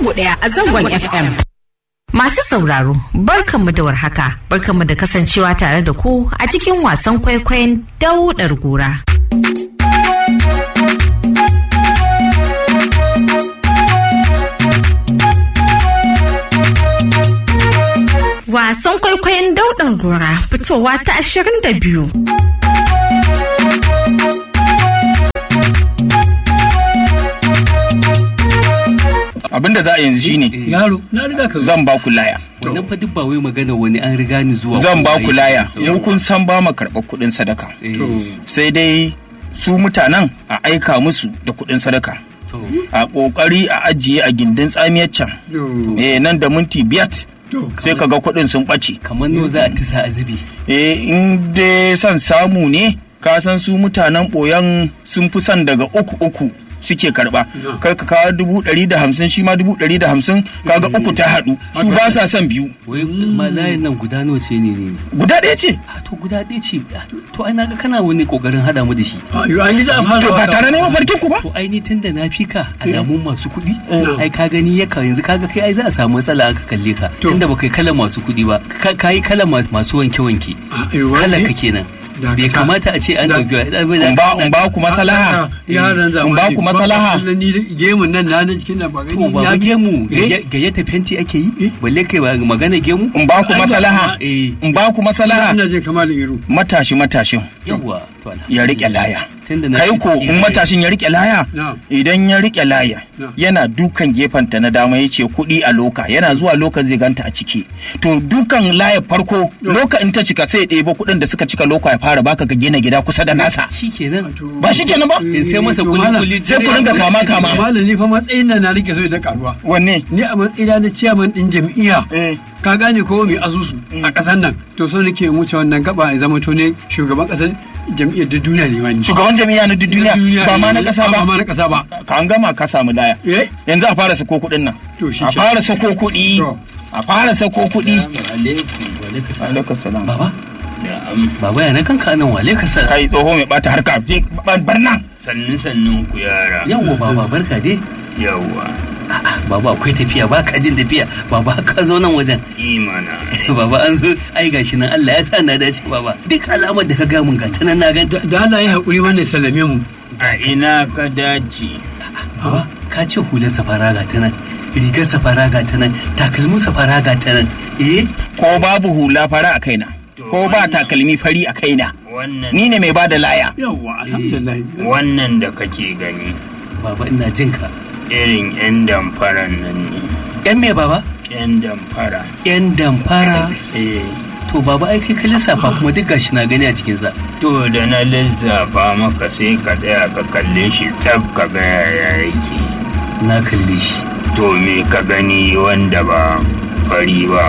ɗaya a zangon FM. Masu sauraro, barkanmu da warhaka, barkanmu da kasancewa tare da ku a cikin wasan kwaikwayon daudar gora. Wasan kwaikwayon daudar gora fitowa ta ashirin da biyu. abinda za a yanzu shine yaro na riga ka zo zan ba ku laya wannan fa duk ba wai magana wani an riga ni zuwa zan ba ko ku ai- laya mu kun san ba mu karɓar kuɗin sadaka Eh, sai dai su mutanen a aika musu da kuɗin sadaka to, a ƙoƙari a ajiye a gindin tsamiyar can to eh nan da minti biyar to sai ka ga kuɗin sun ɓace kamar no za a tisa azubi eh in dai son samu ne ka san su mutanen ɓoyan sun fi son daga uku uku suke karba kai ka kawo dubu ɗari da hamsin shi ma dubu ɗari da hamsin kaga uku ta haɗu su ba sa son biyu wai ma layin nan guda nawa ce ne ne guda ɗaya ce a to guda ɗaya ce ah, to ai naga kana wani kokarin hada mu da shi a yi an yi za a fara to ba waka. tare ne mafarkin ku ba to ai ni tunda na fi ka alamun masu kuɗi ai ka gani ya ka yanzu kaga kai ai za a samu matsala aka kalle ka To. tunda baka yi kalan masu kuɗi ba ka ka yi kalan masu masu wanke wanke A, yi wani- kalan ka kenan Dakata. bai kamata a ce an Da- ɗauki in ba in ba ku masalaha yaran zamani in ba ku masalaha kullum ni da- gemun nan na na cikin na ba gani to ba ya gemu Eh? gayyata fenti ake yi balle kai ba magana gemu in ba ku masalaha eh in ba ku masalaha ina jin kamar iru matashi matashin yawa to ya rike laya tunda na kai fi ko ki- in matashin ya rike laya Na'am. idan ya rike laya Na'am. yana dukan gefenta na dama ya ce kuɗi a loka yana zuwa loka zai ganta a ciki to dukan laya farko loka in ta cika sai ya ɗebo kuɗin da suka cika loka ya fara baka ka gina gida kusa da nasa shikenan ba shi kenan ba in sai masa To, kuli malam, kuli sai ku ringa kama kama malam ni fa matsayin nan na rike so da karuwa wanne ni a matsayina na ciyaman din jam'iyya eh ka gane ko mai asusu a ƙasar nan to so nake in wuce wannan gaba ya zama to ne shugaban ƙasar jam'iyyar da duniya ne wani shugaban jami'a na duk duniya ba ma na ƙasa ba ma ba na ƙasa ba ka an gama ka samu laya eh yanzu a fara sako kuɗin nan To, shi a ke. fara sako kuɗi To. a fara sako kuɗi alaikum alaikum salam baba baba ya na kanka nan wale ka sa kai tsoho mai bata harka je bar nan sannin sannin ku yara yawa baba barka dai yawa A'a, baba akwai tafiya ba ka jin tafiya baba ka zo nan wajen imana baba an zo ai gashi nan Allah ya sa na dace baba duk alamar da ka ga mun ga ta nan na ganta da Allah ya haƙuri wannan sallame mu a ina ka dace baba ka ce hular safara ga ta nan rigar safara ga ta nan takalmin safara ga ta nan eh ko babu hula fara a kaina ko ba takalmi fari a kaina wannan ni ne mai bada laya yawwa alhamdulillah wannan da kake gani baba ina jin ka irin yan damfaran nan ne yan me baba yan damfara yan damfara eh to baba ai kai ka lissafa kuma duk gashi na gani a cikin sa to da na lissafa maka sai ka tsaya ka kalle shi tsab ka ga yaya yake na kalle shi to me ka gani wanda ba fari ba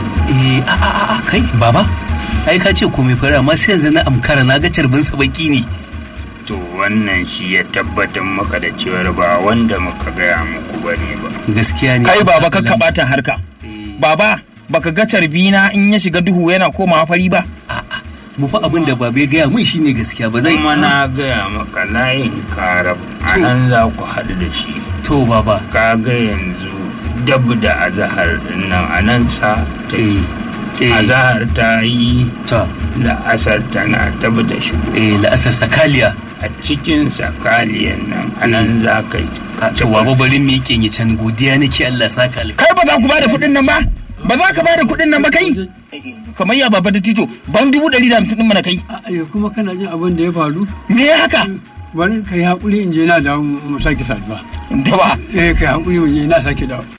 eh a a a, a kai baba ai ka ce komai fara amma sai yanzu na amkara na ga carbin sa baki ne to wannan shi ya tabbatar maka da cewar ba wanda muka gaya muku bane ba gaskiya ne kai baba kakka bata harka Eh, baba baka ga carbina in ya shiga duhu yana komawa fari ba a'a mu fa abin da babe gaya mun shine gaskiya ba zai kuma na gaya maka layin karab a nan za ku haɗu da shi to baba ka ga yanzu dab da azahar din nan a nan sa eh take eh azahar ta yi to da asar tana dab da shi eh la'asar sakaliya a cikin sakaliyan nan a nan za ka yi to baba bari mu yake yi can godiya nake Allah saka alka kai ba za ku bada kuɗin nan ba ba za ka bada kuɗin nan ba kai kamar ya baba da tito ban dubu ɗari da hamsin ɗin mana kai A'a, kuma kana jin abin da ya faru me ya haka bari ka yi haƙuri in je na dawo mu sake saduwa da ba eh ka yi haƙuri mu je na sake dawo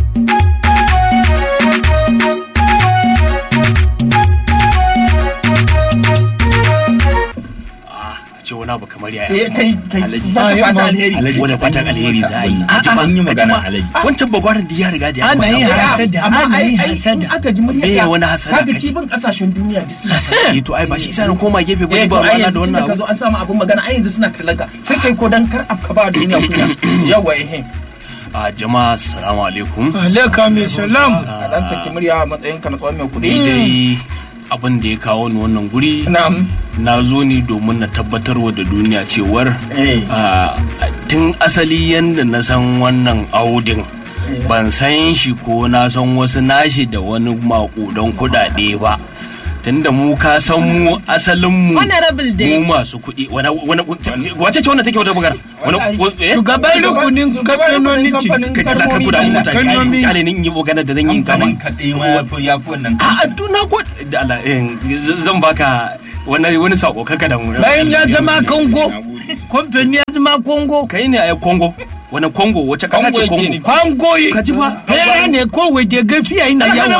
ce wani abu kamar yaya eh kai kai ba su fata alheri wani fatan alheri za a yi A'a, Ka ji ma- an yi ka ji magana ma, alhaji. wancan bagwaran da ya riga da ya Ana faɗa. yin hasada, amma ana ai yin ai in hasada. aka ji muryar Me ka, wani hasada kaga ka ji? cibin kasashen duniya duk suna Eh, to ai ba shi sa na koma gefe ba eh ni to ba ai ruwana da yanzu wannan tunda ka abu zo an samu abin magana ai yanzu suna kallon ka sai kai ko dan kar ka ba duniya kunya yawa eh a jama'a assalamu alaikum alaika mai salam a dan saki murya a matsayin ka na tsawon mai ni kuɗi dai abin da ya kawo ni wannan guri na'am na zo ne domin na tabbatarwa da duniya cewar eh a, tun asali yadda na san wannan audin ban san shi ko na san wasu nashi da wani makudan kudade ba tunda mu ka san mu asalin mu Honorable dai. mu masu kuɗi wani wani wace ce wannan take wata magana wani eh Shugaban rukunin kamfanoni ce. kai kala ka guda mutane Kalmomi. ai kale ni in yi magana da zan yi kamfanin kamar kaɗai ma ya fi ya fi wannan a duna ko da Allah eh, zan baka wani wani sako kaka da mu Bayan ya zama Kongo, kamfani ya zama Kongo. kai ne a Kongo wani Kongo wace kasa ce Kongo yake Kongo ne. Kongo yi. ka ji ba Hera ne kowai da gafiya ina yawa.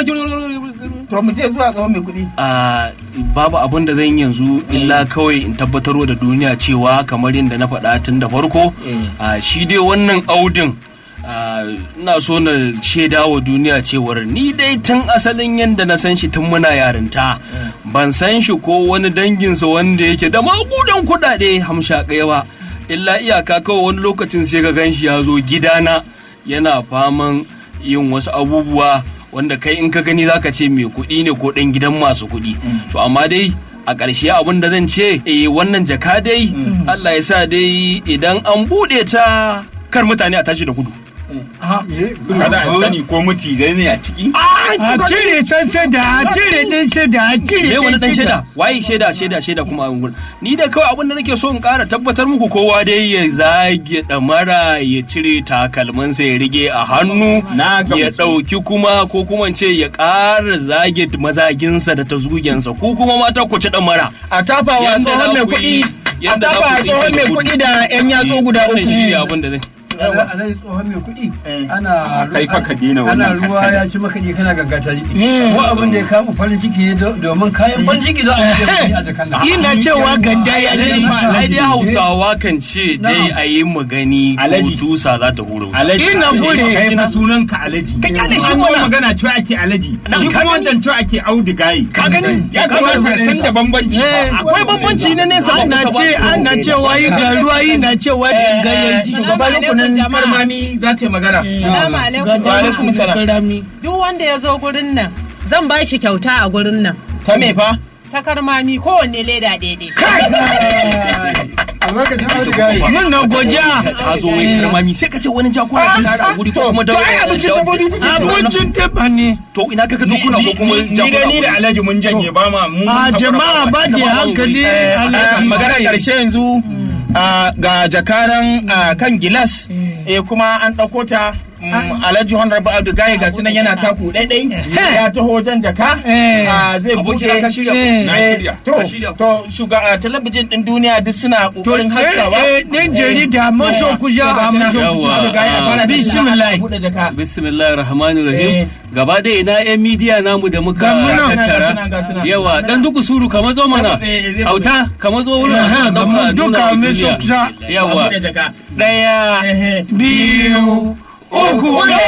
to mu je zuwa tsohon mai kuɗi a babu abin da zan yi yanzu illa kawai in tabbatarwa da duniya cewa kamar yadda na faɗa tun da farko a shi dai wannan audin a, ina so na shaida wa duniya cewar ni dai tun asalin yadda na san shi tun muna yarinta ban san shi ko wani danginsa wanda yake da magudan kuɗaɗe hamshaƙai ba illa iyaka kawai wani lokacin sai ka gan shi ya zo gidana yana faman yin wasu abubuwa wanda kai in ka gani zaka ce mai kuɗi ne ko ɗan gidan masu kuɗi to amma dai a ƙarshe abin da zan ce eh wannan jaka dai Allah ya sa dai idan an buɗe ta kar mutane a tashi da gudu kada a sani ko muti zai ne a ciki A cire san sada, a cire ɗin sada, a cire me wani dan ɗin shaida waye shaida shaida shaida kuma a gurin ni da kawai abin da nake so in ƙara tabbatar muku kowa dai ya zage ɗamara ya cire takalmansa ya rige a hannu Na gamsu. ya ɗauki kuma ko kuma in ce ya ƙara zage mazaginsa da ta zugensa ko kuma mata ku ci ɗamara a tafa wa Yanda tsohon za mai ku yi- kuɗi a yanda za tafa wa ku yi tsohon mai gudu. kuɗi da yan yatsu guda Wannan shi ne uku abin da zai alhaji tsohon mai kuɗi ana kai fa ka daina ana wannan ruwa kasada. ya ci maka ne kana gangata jiki ko abin da ya kama farin ciki ne do- domin kayan farin ciki za a ce a jakan nan Ina cewa ganda ya ai ji. ai dai hausawa kan ce dai a yi magani ko Alaji. tusa za ta huro alaji Ina bure. kai fa sunan ka alaji Ka kyale shi An mana. yi magana cewa ake alaji Nan shi ka kuma gani. wancan cewa ake audugayi ka gani ya kamata a san da bambanci Eh, akwai bambanci na nesa ba Ana kusa ba. ce ana cewa yi ga ruwa ina cewa da ganyayen ji. shugaban rukunin karmami za ta yi magana Salamu alaikum Wa alaikum jama'a. salam. Karami. Duk wanda ya zo gurin nan zan ba shi kyauta a gurin nan. ta me fa Ta karmami kowanne leda daidai. a lokacin audugayi Mun na godiya. ta zo wai karmami sai ka ce wani jakuna ka tare a guri ko kuma da ai abincin dabbobi kuke Abincin teba ne. to ina ka dokuna ko kuma ni da ni da alaji mun janye ba ma mun A haƙura jama'a ba da hankali. Eh, Alhaji. magana karshe yanzu ah, ga jakaran ah, kan gilas eh kuma an ɗauko ta mm, alhaji honorable abdu gaye ga nan yana taku ɗaiɗai ya taho jan jaka Eh. ah, zai Aboki buɗe na ka shirya ko? Eh. Na Eh, shirya. to Ka shirya ko? to shuga ah, talabijin ɗin duniya duk suna To, ƙoƙarin haskawa eh, eh, ɗan jarida maso kuja a maso Yawa. kuja. Bismillah. buɗe jaka bismillahir rahmanir Eh. rahim gaba da ina yan midiya namu da muka Ga mu nan. tattara Ga suna, ga suna. yawa dan duku suru ka mazo mana Eh, eh, zai auta ka mazo wurin Aha, ga mu duka mai so kusa. yawa buɗe jaka daya Biyu. Uku.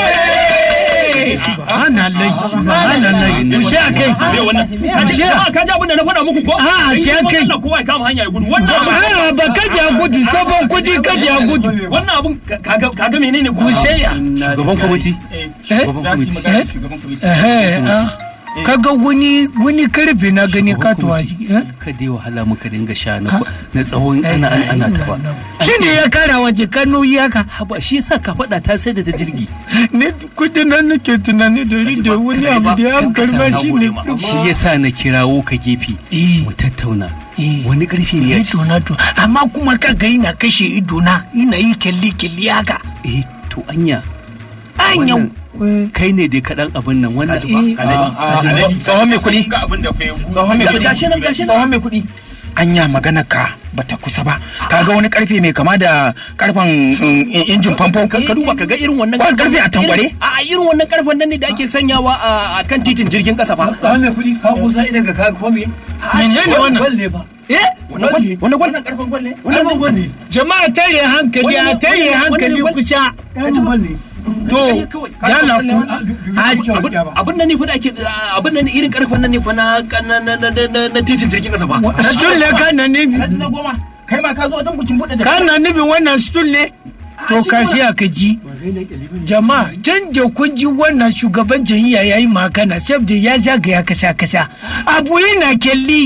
Subhanallah. Subhanallah. Ku sha kai. me wannan ka ji Ashe. ka ji abin da na faɗa muku ko Ah, ashe In kuma kai. Allah kowa ya kama hanya ya gudu wannan abin Ah, ba kaji a gudu, sabon kudi kaji a gudu. wannan abin ka- kaga kaga menene ko Kusheya. shugaban kwamiti Eh, Eh? za su yi magana da shugaban kwamiti Eh, ah. Kaga wani wani karfe na gani katuwa ciki. eh? ka dai wahala muka dinga sha na na tsawon ana ana ana ta ba Shi ne ya kara waje kano iyaka. haba shi yasa ka faɗa ta sai da ta jirgi Ne kudi nan nake tunani da da wani abu da ya karba shi ne. shi yasa na kirawo ka gefe Eh. mu tattauna Eh. wani karfi ne ya ci Ido na to, amma kuma kaga ina kashe ido na, ina yi kyalli kyalli haka. eh to anya Anyau. kai ne dai kaɗan abin nan wannan tsohon mai kuɗi ga abin da kai tsohon mai kuɗi Gashi nan, gashi nan. tsohon mai kuɗi anya magana ka bata kusa ba kaga wani karfe mai kama da karfen um, injin famfo ka duba ka ga irin wannan Wani karfe a tankware? a a irin wannan karfen nan ne da ake sanyawa a a kan titin jirgin kasa fa ba mai kuɗi ka kusa idan ka kaga kuma me Menene wannan? gwal ne ba Eh? wannan gwal wannan gwal karfen gwal ne wannan gwal ne Jama'a tare hankali a Wannan- tare wannan- hankali wannan- kusa. wannan gwal ne To, yala ku. abin nan ne fa da ake abin nan irin karfen nan ne fa na na na na na- na titin jirgin kasa fa Stool ne kana nufi. Alhaji na goma kai ma ka zo wajen bukin buɗe jaka Kana nufi wannan stool ne? To ka siya ka ji. Jama'a, can da kun ji wannan shugaban jam'iyya ya yi magana, saboda ya zagaya kasa kasa. Abu yana kyalli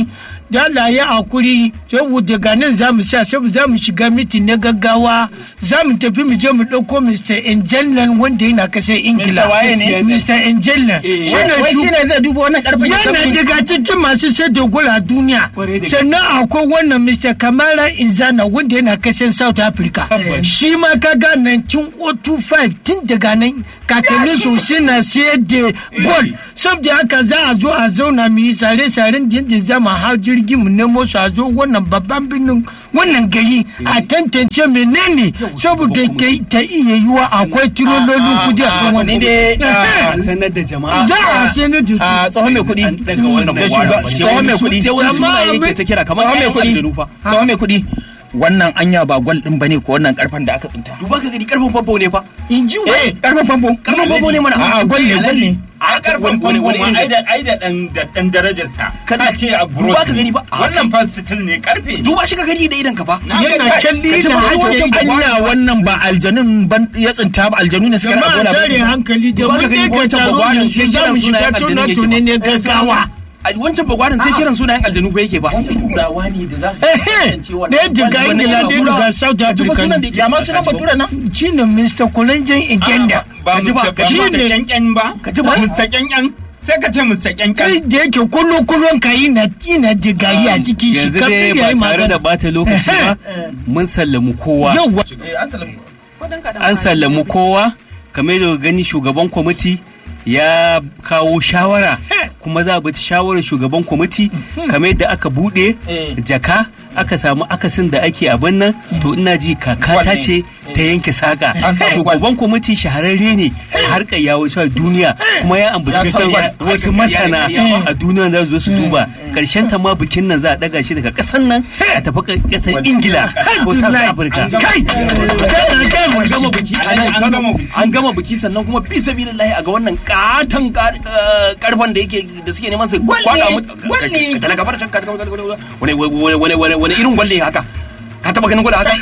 da Allah ya hakuri saboda ga nan za mu sa saboda za mu shiga mitin na gaggawa za mu tafi mu je mu ɗauko Mr. Engelland wanda yana kasar Ingila. Mr. waye ne? Mr. Engelland. Shi ne wai shu- shi ne zai duba wannan karfin ya yana san- daga cikin masu sai da gol a duniya sannan akwai wannan mr kamara inzana wanda yana kasar south africa shi ma kaga 1905 tun daga nan kakannin su suna sayar da gol saboda haka za a zo a zauna mu yi sare-saren yadda zama hau jirgi mu nemo su a zo wannan babban birnin wannan gari a tantance menene saboda ke- ta iya yiwa akwai tirololin kudi a kan ni wannan dai a ah, sanar da jama'a za a sanar da su ah, tsohon mai kuɗi an daga wannan Da magwara shuga- ba. Sai tsohon wani mai su- kuɗi sai wani Jama'a sunaye mai- yake ta kira kamar tsohon mai ƴaƴan kuɗi aljanu fa tsohon mai kuɗi wannan anya ba gwal din bane ko wannan karfan da aka tsinta duba ka gani karfin famfo ne fa in ji wa eh karfan famfo karfin famfo ne mana a'a gwal ne gwal ne a karfan wani- wani famfo irin ma ai da ai da dan da dan darajarsa Kana- kana ce a duba ka gani ba. wannan fa sitil ne karfe ne duba shi ka gani da idan ka fa yana kyalli Ka ce da ba wancan haske ba- anya wannan ba aljanun ban ya tsinta ba aljanu ne suka jama'a rabu tare da hankali da Duba mun ka gani kai ka wancan taro bagwanin yanzu sai za kiran mu shiga sunayen tuna aljanu tune ne yake gaggawa a wancan bagwarin sai kiran sunayen aljanu fa yake ba zawa ne da za su ehe ɗaya daga ingila ɗaya daga south africa ne ya ma sunan bature nan shi ne mr kulanjan igenda ba Ka ji ba, Mr. ka ji ba. Mr. Kyankyan ba Ka ji ba. Mr. Kyankyan sai ka ce Mr. Kyankyan kai da yake kullu kullun ka yi na ina da gari a cikin shi yanzu kafin dai ya yi ba tare magana da bata lokaci ba mun sallamu kowa yauwa an sallamu kowa kamar da gani shugaban kwamiti ya kawo shawara kuma za a bi shawarar shugaban kwamiti kamar yadda aka bude jaka aka samu akasin da ake abin nan to ina ji kakata ce ta yanke saka shugaban kwamiti shahararre ne a harkar yawo a duniya kuma ya ambaci kan wasu masana a duniya za su zo su duba karshen ta ma bikin nan za a daga shi daga kasan nan a tafi kasar ingila ko south africa kai kai kai an gama biki a nan An gama biki. an gama biki sannan kuma fi sabilillahi a ga wannan katon ka- ka- karfan da yake da suke neman su kwada mu ka talaka bar can ka wani wani wani wani wani irin gwalle haka ka taba ganin gwada haka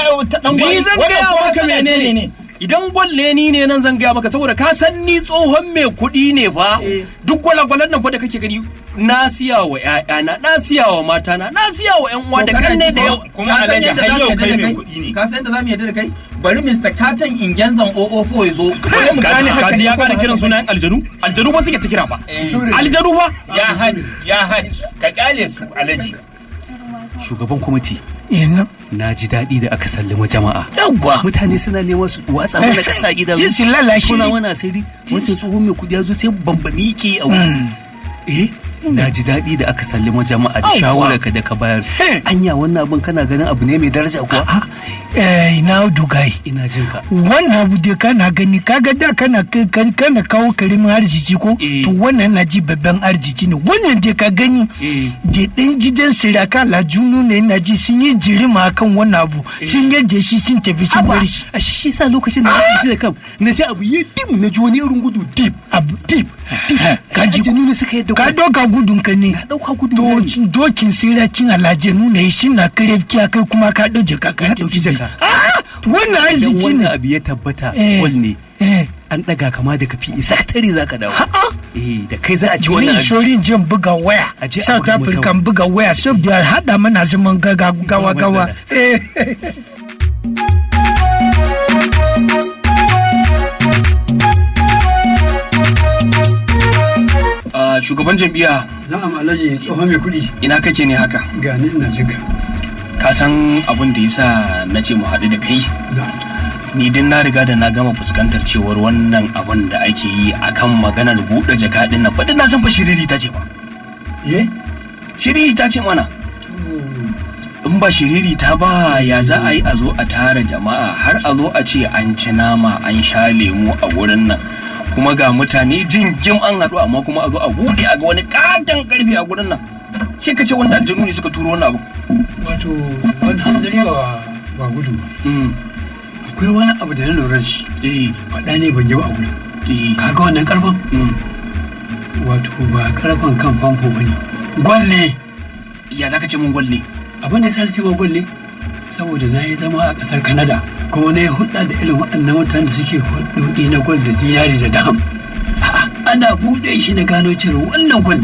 ni zan gaya maka menene idan gwalle ni ne nan zan gaya maka saboda ka san ni tsohon mai kuɗi ne fa duk gwalagwalan nan fa da kake gani na siya wa ƴaƴana na siya wa matana na siya wa ƴan uwa da kanne da yau kuma alhaji har yau kai mai kuɗi ne ka san da zamu yarda da kai bari Mr. Katon Ingenzan 004 ya zo bari mu gane haka kaji ya ne ko fara ba kiran haka sunayen aljanu aljanu ba suke ta kira ba aljanu ba ya haji ya haji ka kyale su alhaji shugaban kwamiti ina na ji daɗi da aka sallama jama'a yauwa mutane suna neman su watsa mana ƙasa gida ji su lalace suna ne mana asiri wancan tsohon mai kudi ya zo sai bambami ke yi a wuri eh na ji daɗi da aka sallama jama'a da Yawwa. shawarar ka da ka bayar He. anya wannan abin kana ganin abu ne mai daraja kuwa ha eh ina dugai ina jin ka wannan abu da kana gani kaga da kana kan- kana kawo karimin arziki ko Eh. to wannan na ji babban arziki ne wannan da ka gani Eh. da ɗan gidan siraka lajunu ne na ji sun yi jirima kan wannan abu sun yarda shi sun tafi sun Aba, bar shi a shi shi sa lokacin da na ji da kam na ji abu ya dim na ji wani irin gudu dip abu dip ka ji aljanu ne suka yadda ka gudu. doka gudun ka ne na ɗauka gudu to na ne. cin dokin siracin alajanu ne shi na kare kiya kai kuma ka ɗau jaka ka Na ɗauki jaka. Ah, wannan idan arziki wannan ne abu ya tabbata Eh. wal ne eh an ɗaga kama da kafi sakatare za ka dawo A'a. eh da kai za a ci Ni wannan abu. shorin jin buga waya. A je a South buga Africa masa. buga waya saboda hada mana zaman gaga gawa gawa. Eh, Ah, shugaban jam'iyya na'am alhaji tsohon mai kuɗi ina kake ne haka ga ni ina jinka ka san abin da yasa na ce mu haɗu da kai ni din na riga da na gama fuskantar cewar wannan abin da ake yi akan maganar buɗe jaka ɗin nan faɗin na san fa shiriri ta ce ba eh shiriri ta ce mana in ba shiriri ta ba ya za a yi a zo a tara jama'a har a zo a ce an ci nama an sha lemu a wurin nan kuma ga mutane jingim an haɗu amma kuma a zo a buɗe a ga wani katon karfe a wurin nan sai ka ce wanda aljanu ne suka turo wannan abu wato wani hanzari ba ba gudu ba Mm, akwai wani abu da na lura da shi eh, faɗa ne ban yi ba a gudu eh, kaga wannan karfan mm. wato ba karfan kan famfo ba ne gwalle ya za ka ce mun gwalle abin da ya sa ma gwalle saboda na yi zama a ƙasar Canada kuma na yi hulɗa da irin waɗannan mutanen da suke hulɗoɗi na gwal da zinari da dam A'a, ana buɗe shi na gano cewa wannan gwal ne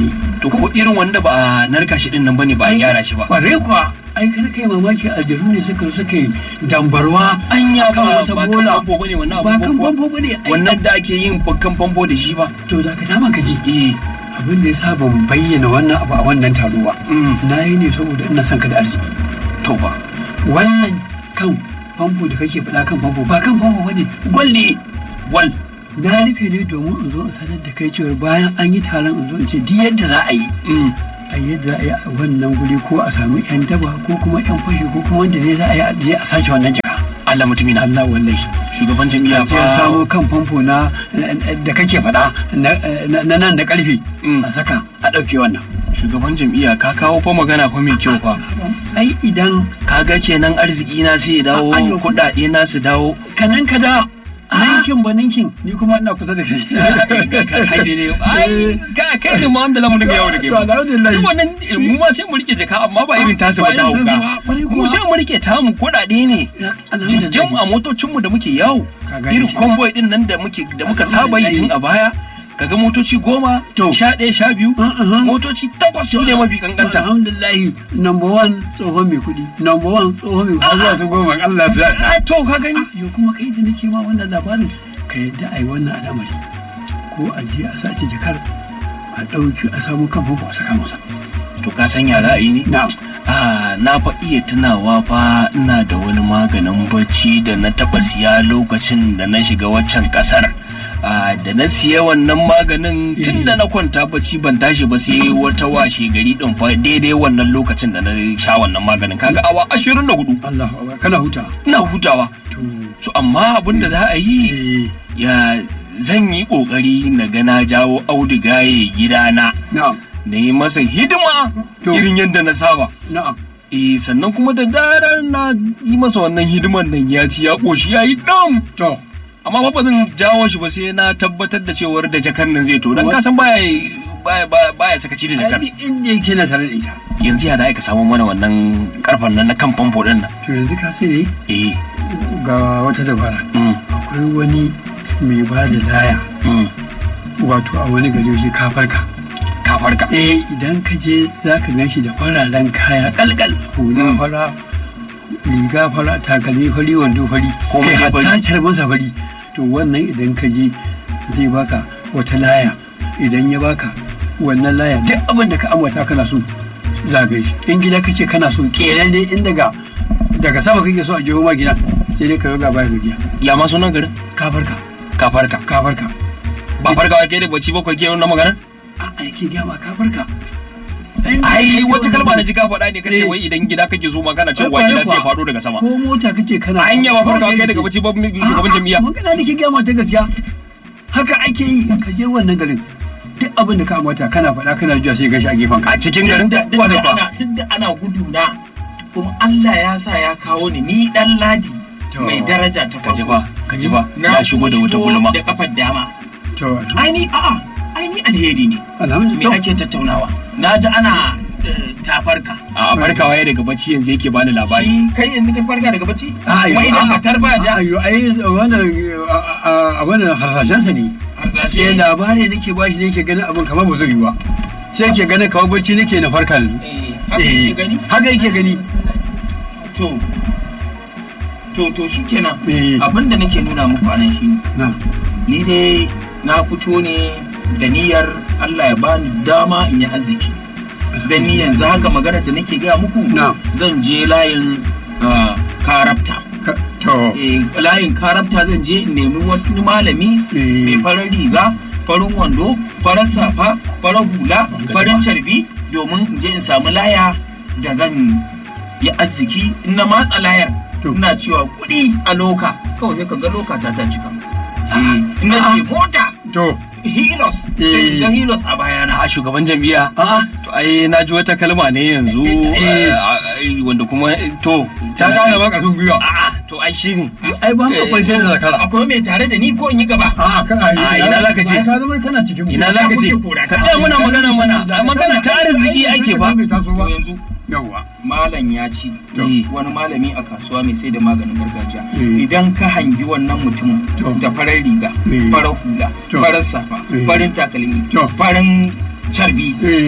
to ko irin wanda ba a narka shi din nan bane ba a gyara shi ba kware kuwa ai kar kai mamaki aljanu ne suka suka yi dambarwa anya kan ba wata ba kan bola famfo bane wannan ba kan abubuwan famfo bane ai wannan da ake yin kan famfo da shi ba to da ka sama ka ji eh abin da ya sa ban bayyana wannan abu a wannan taro ba mm, na yi ne saboda ina son ka da arziki to ba wannan kan famfo da kake faɗa kan famfo ba kan famfo bane gwal ne wal na rufe ne domin in zo in sanar da kai cewa bayan an yi taron in zo in ce duk yadda za a yi mm, a yadda za a yi a wannan guri ko a samu yan daba ko kuma yan fashi ko kuma wanda ne za a yi a je a sace wannan jaka Allah mutumi na Allah wallahi shugaban jami'a sai ya fa samu kan famfo na da kake faɗa na na nan da ƙarfe Mm. a saka a ɗauke wannan shugaban jam'iyya ka kawo fa magana fa mai kyau fa ai idan kaga kenan arziki na sai ya dawo A- ayyo. kuɗaɗe na su dawo kanan ka da ninkin ba ninkin ni kuma ina kusa da kai kai ne ai ka kai ne ma wanda zamu dinga yawo da kai to alhamdulillah duk wannan mu ma sai mu rike jaka amma ba irin tasu ba ta Ba irin tasu hauka ba, kwarai kuwa. mu sai mu rike tamu kuɗaɗe ne jinjin a motocinmu da muke yawo Ka gani. irin convoy din nan da muke da muka saba yi tun a baya kaga motoci goma To. sha ɗaya sha biyu Uh-uh. motoci takwas su ne mafi kankanta alhamdulillah number one tsohon mai kuɗi number one tsohon mai kuɗi zuwa su goma Allah ya a to ka gani yau kuma kai da nake ma wannan labarin ka yadda a yi wannan al'amari ko a je a sace jakar a ɗauki a samu kan famfo a saka masa to ka san ya ra'ayi ne na Ah, na fa iya tunawa fa ina da wani maganin bacci da na taba siya lokacin da na shiga waccan kasar. Ah, da na siya wannan maganin tun da na kwanta bacci ban tashi ba sai wata washe gari din fa daidai wannan lokacin da na sha wannan maganin kaga awa ashirin da hudu Allah akbar kana huta ina hutawa to to amma abin da za a yi eh ya zan yi kokari na ga na jawo audugaye gidana na'am na yi masa hidima To. irin yadda na saba na'am Eh sannan kuma da darar na yi masa wannan hidiman nan ya ci ya ƙoshi ya yi ɗan. to Amma ba zan jawo shi ba sai na tabbatar da cewar da jakar nan zai to. Dan What? ka san baya baya baya- baya sakaci da jakar. ai inda yake na tare da ita Yanzu ya da aika samu mana wannan karfan nan na kan famfo ɗin nan. to yanzu ka sai Eh. ga wata dabara Mm, akwai wani mai ba da laya mm. wato a wani gari shi kafarka Ka farka. eh idan ka je za ka gan shi da fararen kaya kalkal hula Mm. fara riga fara takalmi fari wando fari Komai kai dai fari. hatta carbansa fari to wannan idan ka je zai baka wata laya idan ya baka wannan laya duk abin da ka ambata kana so za ka yi in gida ka ce kana so kenan dai in daga daga sama kake so a jiho ma gida sai dai ka yoga baya ga gida Ya ma sunan garin? ka farka Ka farka. ka farka Ba farka wa ke da bacci bakwai ke na magana? a aiki gama ka farka Ai wata kalma na ji ka faɗa ne kace Eh. wai idan gida kake so ma kana cewa Kwarai gida sai ya kuwa. faɗo daga sama. ko mota kace kana Anya ba farka wa kai daga bacci ba shugaban jami'a. magana da ke gama ta gaskiya haka ake yi ka je wannan garin duk abin da ka ambata kana faɗa kana juya sai gashi a gefen ka A cikin garin? duk da Kwarai kuwa. ana duk da ana gudu na kuma Allah ya sa ya kawo ni ni dan ladi To. mai daraja ta Ka ji farko. ba, ka ji ba. Na Ya shigo da kuma wata gulma. da kafar dama to ai ni a'a ai ni alheri ne me alhamdulillah ake tattaunawa na ji ana eh, tafarka A farkawa ya daga bacci yanzu yake bani labari. shi kai yanzu ka farka daga bacci A'a, kuma idan ka tarba ja ayo ai wannan a wannan harsashen sa ne harsashe eh labari nake bashi ne yake ganin abin kamar ba zai yi ba sai yake ganin kamar bacci nake na farka yanzu eh, haka yake gani haka yake gani to to to shikenan Eh. abin da nake nuna muku anan shine na ni dai na fito ne da niyyar Allah ya bani dama in yi arziki dan ni yanzu haka magana da nake gaya muku Na. zan je layin ah, karabta ka- to Eh, layin karabta zan je in nemi wani malami Eh. mai farar riga farin wando farar safa farar hula farin carbi domin in je in samu laya da zan yi arziki in na matsa layar To. ina cewa kuɗi a loka kawai sai ka ga loka ta ta cika Eh, in na ce mota to hilos Eh. sai ga hilos a bayana a shugaban jam'iyya a'a to ai na ji wata kalma ne yanzu Eh. eh, a- wanda kuma eh, to ta gane ba karfin gwiwa a'a to ai shine ai ba mu akwai sai da zakara akwai mai tare da ni ko in yi gaba a'a kan ai A, ina zaka ce? ka zama kana cikin mu. ina za ka ce ka tsaya muna magana mana a magana ta arziki ake fa bai taso ba To yanzu yawwa malam ya ce Eh. wani malami a kasuwa mai sai da maganin gargajiya Eh. idan ka hangi wannan mutumin To. da farar riga Eh. farar hula To. farar safa Eh. farin takalmi To. farin carbi eh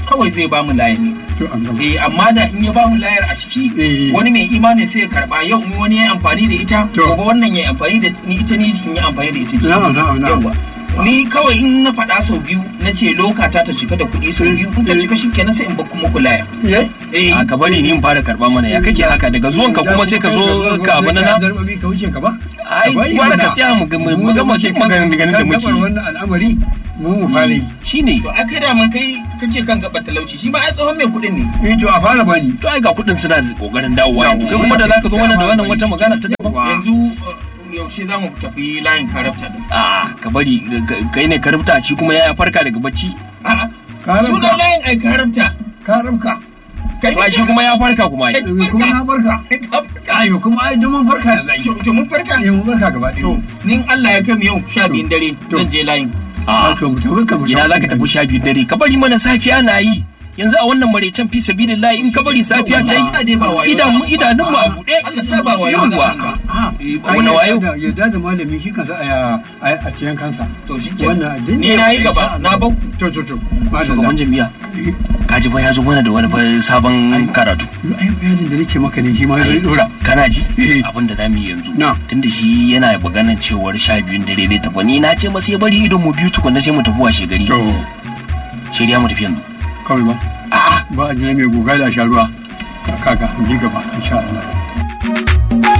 kawai zai ba mu layi ne to an gama eh amma da in ya ba mu layar a ciki Eh. wani mai imani sai ya karba yau in wani ya yi amfani da ita To. gobe wannan ya yi amfani da ni ita ni in yi amfani da ita Na'am, na'am, na'am. Yawwa. ni kawai in na faɗa sau biyu na ce lokata ta cika da kuɗi sau biyu in ta cika shi kenan sai in ba kuma ku laya Eh? eh a ka bari ni in fara karba mana ya kake haka daga zuwan ka kuma sai ka zo ka abu na na zarbabi ka wuce ka ba ai Ka bari gwara mana. ka tsaya mu ga mu Mu da gama muke duk maganin da kan da muke gabar wannan al'amari mu mu fara yi shine to aka da mun kai kake kan gaban talauci shi ma ai tsohon mai kuɗin ne eh to a fara bani to ai ga kudin suna da kokarin dawowa yanzu kai kuma da zaka zo mana da wannan wata magana ta daban yanzu uh, yaushe za mu tafi layin karafta din a ka bari ka- kai ne ka rubuta shi kuma ya farka daga bacci a'a Karafta. sunan layin ai karafta ka rabka kai to ai shi kuma ya farka kuma ai Eh, kuma na barka ayo kuma ai mun farka da zai to mun farka eh mun farka gaba to ɗaya nin Allah ya kai mu yau sha biyun dare To. zan je layin a to mu tafi ka mu ina zaka tafi sha biyu dare ka bari mana safiya na yi yanzu a wannan maraicen fi sabilillahi in ka bari safiya ta Allah ya sa dai ba wayo yi idanun idanun mu a buɗe Allah sa ba wayo Yawwa. Allah. Eh, wani wayo yadda da malami shi kansa a a cikin kansa to shi wannan addini ni na yi gaba na bau to to to shugaban jami'a kaji fa ya zo mana da wani fa sabon karatu ai bayanin da nake maka ne shi ma zai dora kana ji Eh. abin da zamu yi yanzu Na. tunda shi yana maganar cewar sha biyun dare zai tafi ni na ce masa ya bari idon mu biyu tukunna sai mu tafi washe gari to shirya mu tafi yanzu kawai ba a'a ba a jira mai guga da sha ruwa kaga ji gaba insha Allah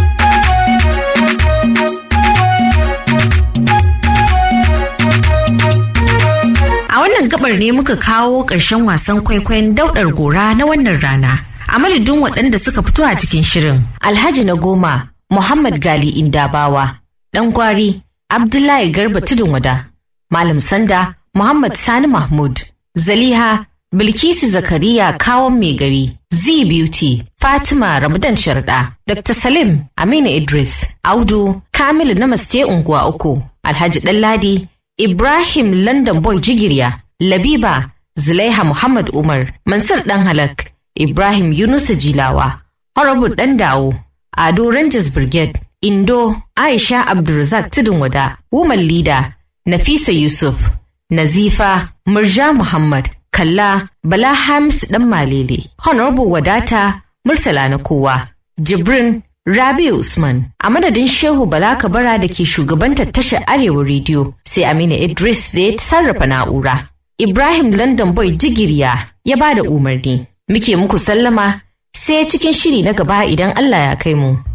A wannan gabar ne muka kawo ƙarshen wasan kwaikwayon daudar gora na wannan rana. A madadin waɗanda suka fito a cikin shirin. Alhaji na goma, Muhammad Gali Indabawa, ɗan gwari, Abdullahi Garba Tudun Wada, Malam Sanda, Muhammad Sani Mahmud, Zaliha, Bilkisu Zakariya Kawon Mai Gari, Z Beauty, Fatima Ramadan Sharda, Dr. Salim Aminu Idris, Audu, Kamilu Namaste Unguwa Uku, Alhaji Ɗanladi, Ibrahim London Boy Jigirya, Labiba, Zulaiha Muhammad Umar, Mansur Dan Halak, Ibrahim Yunusa Jilawa, Horrible Dan Dawo, Ado Rangers Brigade, Indo, Aisha Abdulrazak Tudun Wada, Woman Leader, Nafisa Yusuf, Nazifa, Murja Muhammad, Kalla, Bala Hamis Dan Malele, Honorable Wadata, Murtala na kowa, Jibrin, Rabi Usman, a madadin Shehu Bala Kabara da ke shugabantar tashar Arewa Rediyo, sai Aminu Idris da ya sarrafa na'ura. Ibrahim London Boy Jigiriya ya ba da umarni. Muke muku sallama sai cikin shiri na gaba idan Allah ya kai mu.